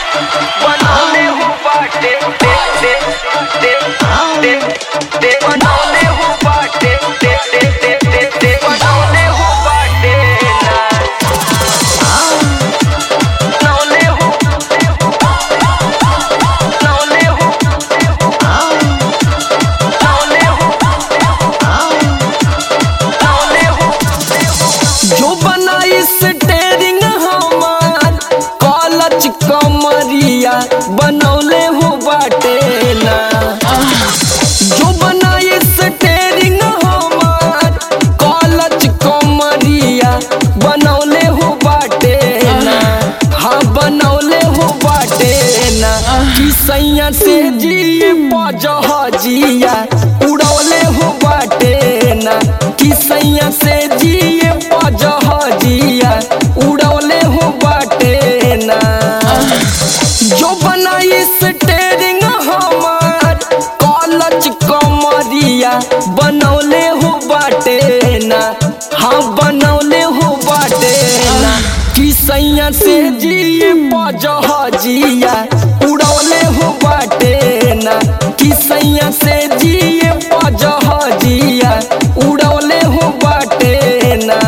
बनौले हो बाटे दे दे दे दे दे बनौले हो बाटे दे दे दे दे दे बनौले हो बाटे ना बनौले हो बनौले हो बनौले हो बनौले हो जो बनाई स्टेरिंग हमार कॉलच कमरिया बनौले हो बाटे ना जो बनाई स्टेरिंग हमार कॉलच कमरिया बनौले हो बाटे ना हाँ बनौले हो बाटे ना कि सैया से जिए पजहजिया उड़ौले हो बाटे ना कि सैया से जिए पजहजिया उड़ौले हो बाटे ना जो बनाई स्टेरिंग हमार कॉलच कमरिया बनौले हो बाटे ना हाँ बनौले हो बाटे ना कि सैया से जिए पजहजिया उड़ौले हो बाटे ना कि सैया से जिए पजहजिया उड़ौले हो बाटे ना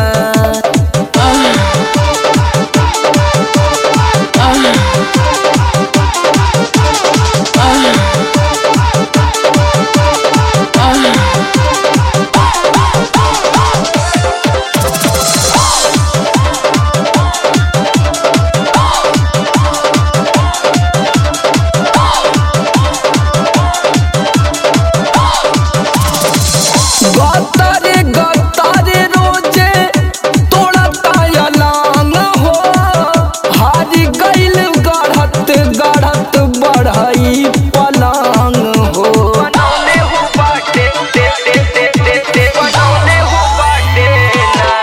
गतारे गतारे रोजे तोड़ा ताया लांग हो हारी गइल गढ़त गढ़त बढ़ई पलांग हो बनौले हो बाटे दे दे दे दे दे बनौले हो बाटे ना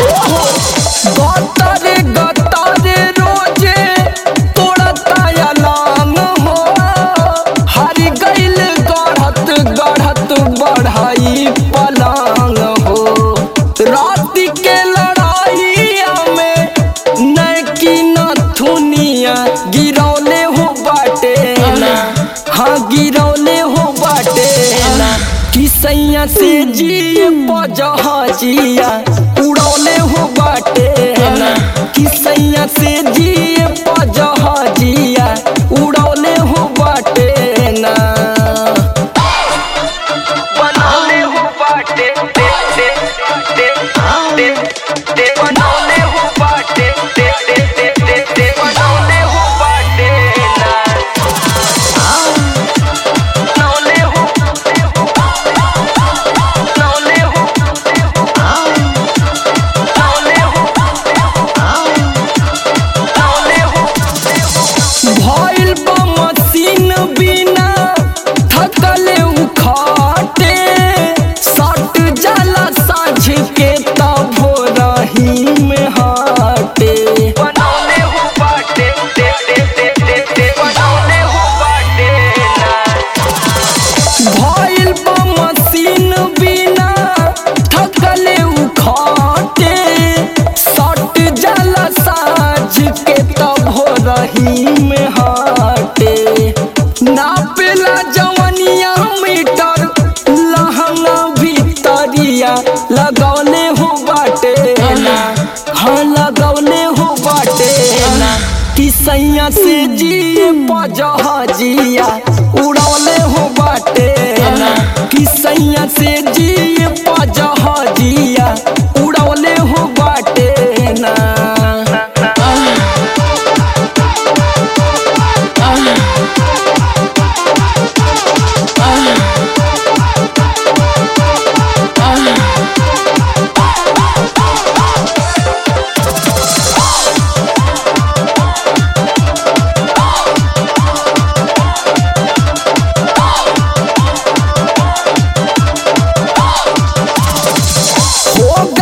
गतारे गतारे रोजे तोड़ा ताया लांग हो हारी गइल गढ़त गढ़त बढ़ई पलांग हो रात के लड़ाइया में नैकी नथुनिया गिरौले हो बाटे ना हाँ गिरौले हो बाटे ना कि सैया से जिए पजहजिया उड़ौले हो बाटे ना कि सैया से जिए पजहजिया उड़ौले हो बाटे ना बनौले हो बाटे दे दे दे दे दे बनौले हो बाटे दे दे दे दे दे बनौले हो बाटे ना बनौले हो बनौले हो बनौले हो बनौले हो भइल बा मशीन बिना थकले उखाटे सट जाला साझ के तब रही में हाटे बनौले हो बाटे दे दे दे दे दे बनौले हो बाटे ना भइल बा मशीन बिना थकले उखाटे सट जाला साझ के तब रही में हाटे नापेला जवनिया मीटर लहंगा भीतरिया लगौले हो बाटे ना हाँ लगौले हो बाटे ना कि सैया से जिए पजहजिया उड़ौले हो बाटे ना कि सैया से जिए पजहजिया उड़ौले हो बाटे ना हो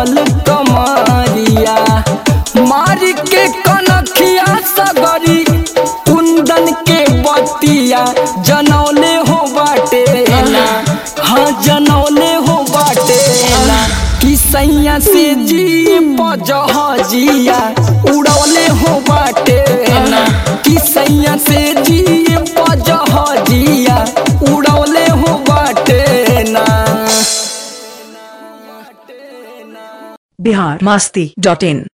पतल कमरिया मार के कनखिया सगरी कुंदन के बतिया जनौले हो बाटे ना हाँ जनौले हो बाटे ना कि सैया से जी पजहजिया उड़ौले हो बाटे ना कि सैया से जी पजहजिया उड़ौले हो बाटे ना बिहार मस्ती डॉट इन